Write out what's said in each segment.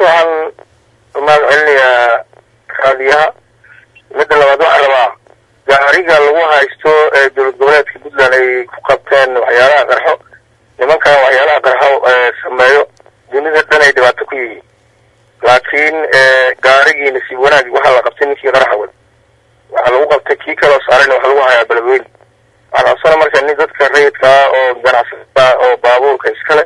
waxaan mahad celinayaa raadiyaha midda labaad waxaan rabaa gaariga lagu haysto ee dowlad goboleedka puntland ay ku qabteen waxyaalaha qarxo nimankan waxyaalaha qarxo sameeyo dunida dhan ay dhibaato ku yihiin laakiin gaarigii nasiib wanaag waxaa la qabtay ninkii qaraxa wada waxaa lagu qabtay kii kaloo saarayna waxa lagu hayaa beledweyne waxaan codsana marka nin dadka rayidka ah oo ganacsatada oo baabuurka iskale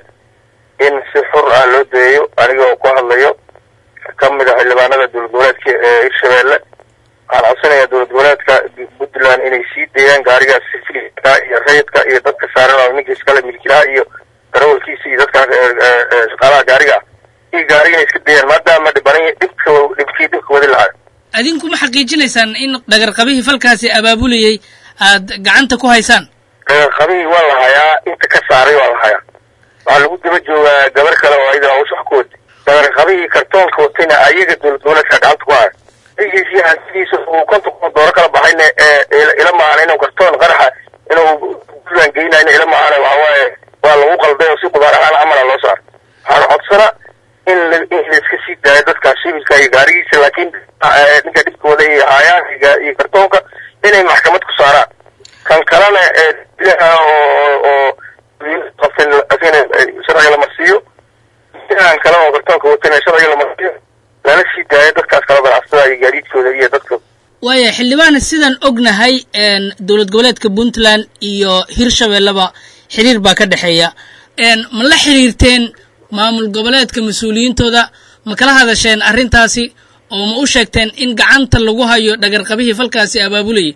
in si xur ah loo dayeeyo anigoo ku hadlayo ka mid a xildhibaanada dowlad goboleedka ee hirshabeelle waxaan codsanayaa dowlad goboleedka puntland inay sii deeyaan gaarigaas sifilka iyo rayidka iyo dadka saaran oo ninka iskale milkilaha iyo darawalkiisa iyo dadka shaqaalaha gaariga ah iyo gaariga inay iska deeyaan maadaama dhibanay dhibka dhibkii dhibka wadi lahaa adinku ma xaqiijinaysaan in dhagarqabihii falkaasi abaabulayay aad gacanta ku haysaan dhagarqabihii waa la hayaa inta ka saaray waa la hayaa waxaa lagu daba joogaa gabar kale oo ayada hawsha wax ku wada dhagarqabihii kartoonka watayna ayaga dowlad goboleedka gacanta ku haya igiisii hantidiisa uu konton kun dooro kala baxayna ila maahana inuu kartoon qaraxa inuu puntland geynayna ila maahana waxawaaye waa lagu qalday oo si qudaar ahaan camala loo saaro waxaan codsana in in laiska sii daayo dadkaas shibilka iyo gaarigiisa laakiin ninka dhibkooda iyo haayaan iyo kartoonka inay maxkamad ku saaraan kan kalena dilaha oo oo qabtan sharciga la marsiiyo dilahan kale oo kartoonka watana sharciga la marsiiyo lala sii daayo dadkaas kala ganacsatada iyo gaadiidkooda iyo dadka waaya xildhibaan sidaan ognahay dowlad goboleedka puntland iyo hirshabelleba xiriir baa ka dhexeeya ma la xiriirteen maamul goboleedka mas-uuliyiintooda ma kala hadasheen arrintaasi oo ma u sheegteen in gacanta lagu hayo dhagarqabihii falkaasi abaabulayay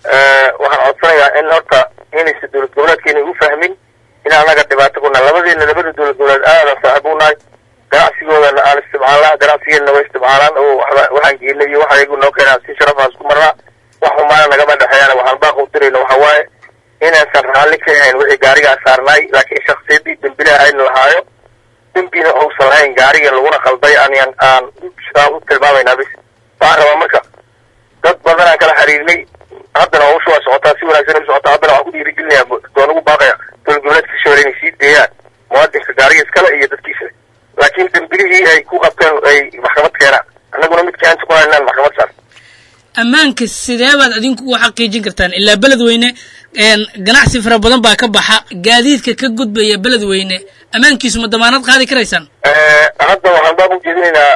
waxaan codsanayaa in horta inaysa dowlad goboleedka inay u fahmin in anaga dhibaato ku nahay labadeena labada dowlad goboleed aadan saaxiib u nahay ganacsigoodana aan isticmaalnaa ganacsigeena waa isticmaalaan oo waxaan geenay iyo waxa iyagu noo keenaa si sharafaan isku marnaa wax xumaana nagama dhexeeyaan waxaan baaq u dirayna waxa waaye inaysan raalli ka ahayn wixii gaarigaa saarnaay laakiin shaksiyadii dembilaha ayna lahaayo dembina uusan lahayn gaariga laguna qalday aan aan aan u tilmaamaynaa bis waxaan rabaa marka dad badan aan kala xiriirnay haddana hawsha waa socotaa si wanaagsan u socotaa haddana waxaan ku dhiirigelinayaa doon ugu baaqaya dowlad goboleedka hirshabelle inay sii deeyaan muwaadinka gaariga iskale iyo dadkiisa laakiin dembilihii ay ku qabteen ay maxkamad keenaan annaguna mid gacanta ku haynaan maxkamad saar ammaanka sidee baad adinku u xaqiijin kartaan ilaa beledweyne ganacsi fara badan baa ka baxa gaadiidka ka gudbaya beledweyne ammaankiisu ma damaanad qaadi karaysaan hadda waxaan baab ujeedinaynaa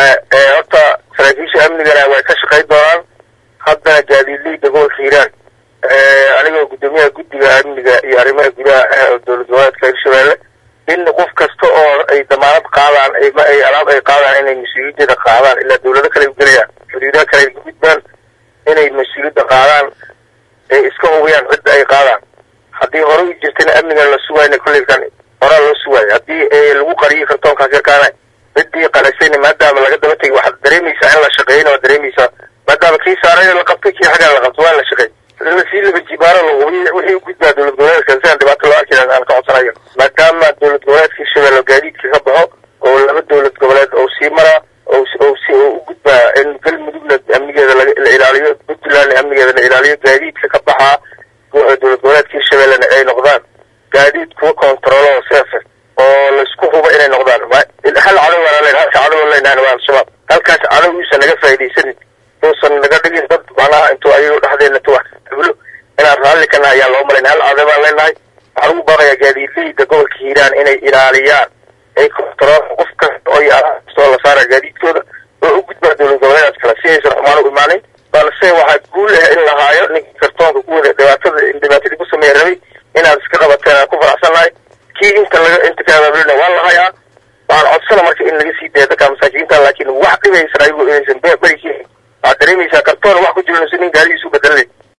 horta saraakiisha amnigana way ka shaqayn doonaan haddana gaadiidleyda gobolka hiiraan anigoo guddoomiyaha guddiga amniga iyo arrimaha gudaha dowlad goboleedka hirshabelle in qof kasta oo ay damaanad qaadaan ay alaab ay qaadaan inay mas-uuliyaddeeda qaadaan ilaa dowlado kale u gelayaan xuduudaha kale ay gudbaan inay mas-uuliyadda qaadaan ay iska hubiyaan cidda ay qaadaan haddii hore u jirtana amnigan la sugayna kolleykan horaa loo sugaayo haddii lagu qariyay kartoonkaas yarkaana ciddii qalaysayna maadaama laga daba tegay waxaad dareemaysaa in la shaqeeyna waad dareemaysaa maadaama kii saarayna la qabtay kii xaggan la qabtay waa la shaqeey sii laba jibaaro la hubiy wixii u gudbaa dowlad goboleedka si aan dhibaato loo arkin aan ka codsanayo maadaama dowlad goboleedka hirshabelle gaadiidka ka baxo oo laba dowlad goboleed oo sii maraa oo oo si oo u gudbaa in galmudugna amnigeeda la ilaaliyo puntland amnigeeda la ilaaliyo gaadiidka ka baxaa dowlad goboleedka hirshabellena ay noqdaan gaadiid kuwa controlo seefe oo laisku hubo inay noqdaan hal cadow aan len halka cadow aan leenahay waa al-shabaab halkaas cadow uusan naga faaidaysanin uusan naga dhigin dad macnaha intuu ayago dhexdeena tu hablo inaan raalli ka nahay ayaan loo malayn hal cadow baan leenahay waxaan ugu baaqayaa gaadiidleyda gobolka hiiraan inay ilaaliyaan ay control qof kasta oo kastoo la saara gaadiidkooda oo u gudbaa dowlad goboleedaas kale si aysan xumaan u imaanin balse waxaa guul ah in lahaayo ninka kartoonka ku wada dhibaatada dhibaatadii ku sameeya rabay inaad iska qabateen aan ku faraxsannahay kii inta laga inta ka abaabulina waa lahayaa waxaan codsana marka in laga sii daya dadka masaakiinta laakiin wax dhibaysan ayagu inaysan beri waxaad dareemaysaa kartoon wax ku jiro nin gaarigiisu bedelanay